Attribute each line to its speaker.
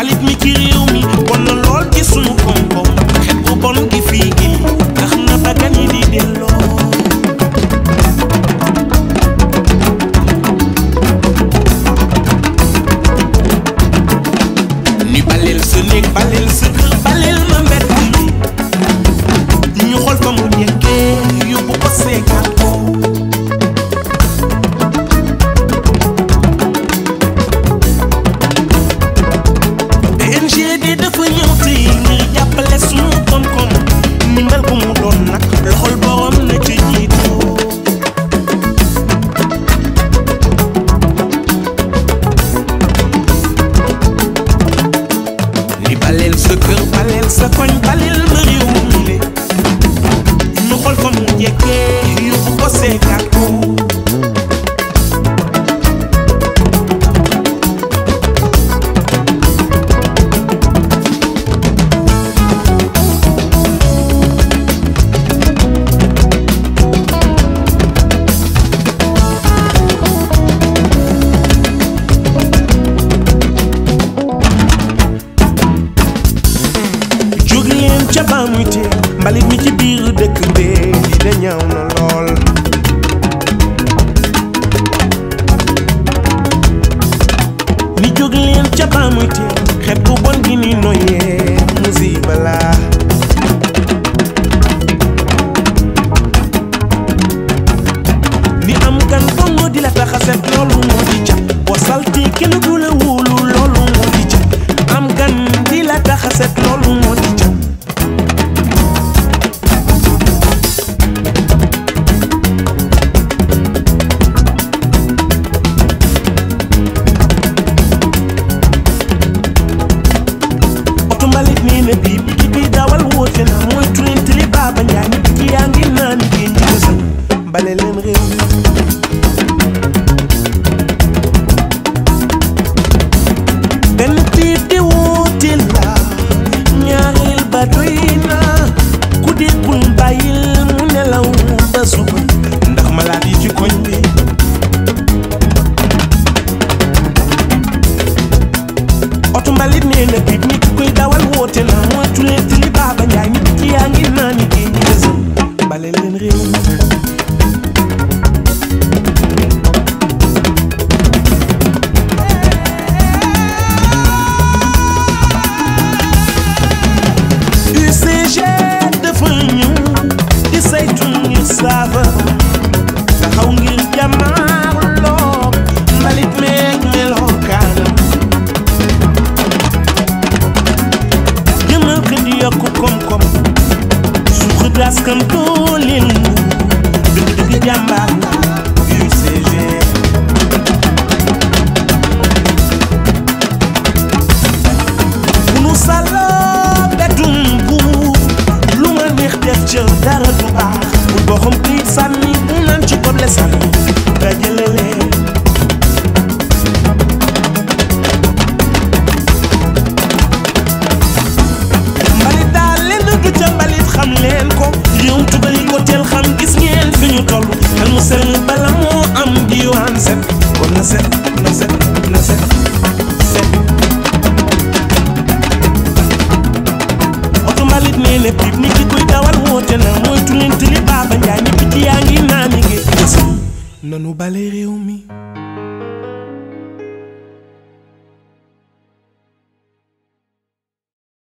Speaker 1: mbalit mi ci réew mi bon na lool ci sunu koom-koom xet bu bon gi fii gi tax na bakkan yi di delloo ni baleel sa néeg baleel sa kër baleel ma mbedd mi ñu xool fa mu nekkee yóbbu ko seegaat ko PNGD dafa ñëw tey ngir jàppale sunu koom-koom ni mel ko mu doon nag loxol borom na ci jiitu ni baleel sa kër baleel sa koñ baleel ma réew mi le ñu xool fa mu jekkee yóbbu ko seegaat ko jóg leen ca ba muy tee mbalit mi ci biir dëkk bee li da ñaaw na lool ni jóg leen ca ba muy tee xet bu bon gi ni noyee musiba la ni am gan dongo di la tax a set loolu moo di ca boo salti kenn du la wóolu loolu moo di ca am gan di la tax a set loolu moo di ca oto mbalit nee na bii bi bi dawal woote na mooy tuleen tili baaba njaay nit ki yaa ngi naan géej gi sa bale leen réew mi benn tiit di woote la ñaareel ba doy na ku déggul bàyyil mu nelaw ba suba ndax malaat yi ci koñ bi oto mbalit nee na bib nit ki koy dawal woote na moytu leen tili baaba njaay nit ki yaa ngi naan ni géej gi gësëm bale leen réew mi UCG dafa ñëw di saytu ngir saafara taxaw ngir jàmmaarloo mbalit meeg melokaanam jëmal ko di yokk koom-koom suuxu daskan dooleel mu dëgg-dëgg jàmbaar la UCG bu nu sàlloo betum buur lu ma neex def ca dara du baax bu boxam këyit sànni mu naan ci koble sànni dajale leen mbalit daal leen du ca mbalit xam leen ko réewum tugal yi ko teel xam gis ngeen fi ñu toll xel mu sell bala moo am diwaan set kon na set na set na set set oto mbalit nee na pip nit ki koy dawal woote na mooy tuleen tili baaba njaay ñëpp ci yaa ngi naan ni géej nanu bale réew mi